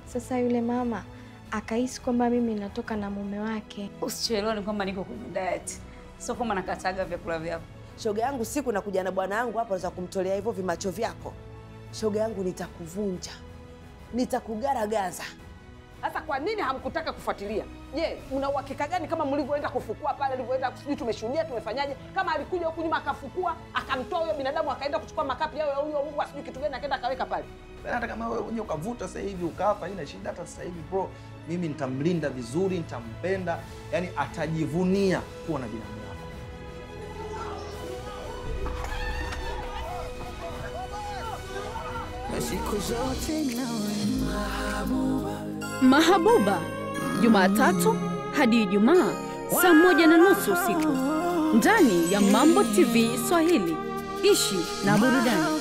Sasa yule mama akahisi kwamba mimi natoka na mume wake. Usichelewe, ni kwamba niko kwenye diet, sio kwamba nakataga vyakula vyako. Shoga yangu, siku nakuja na bwana yangu hapa, naweza kumtolea hivyo vimacho vyako. Shoga yangu, nitakuvunja, nitakugaragaza. Sasa kwa nini hamkutaka kufuatilia? Je, mna uhakika gani kama mlivyoenda kufukua pale, alivyoenda sijui tumeshuhudia tumefanyaje, kama alikuja huku nyuma akafukua akamtoa huyo binadamu akaenda kuchukua makapi yao ya huyo mbwa sijui kitu gani akaenda akaweka pale. hata kama wewe mwenyewe ukavuta sasa hivi ukafa, haina shida. Hata sasa hivi bro, mimi nitamlinda vizuri, nitampenda, yani atajivunia kuwa na binamu yako. Mahabuba, Jumatatu hadi Ijumaa saa moja na nusu usiku ndani ya Mambo TV Swahili. Ishi na burudani.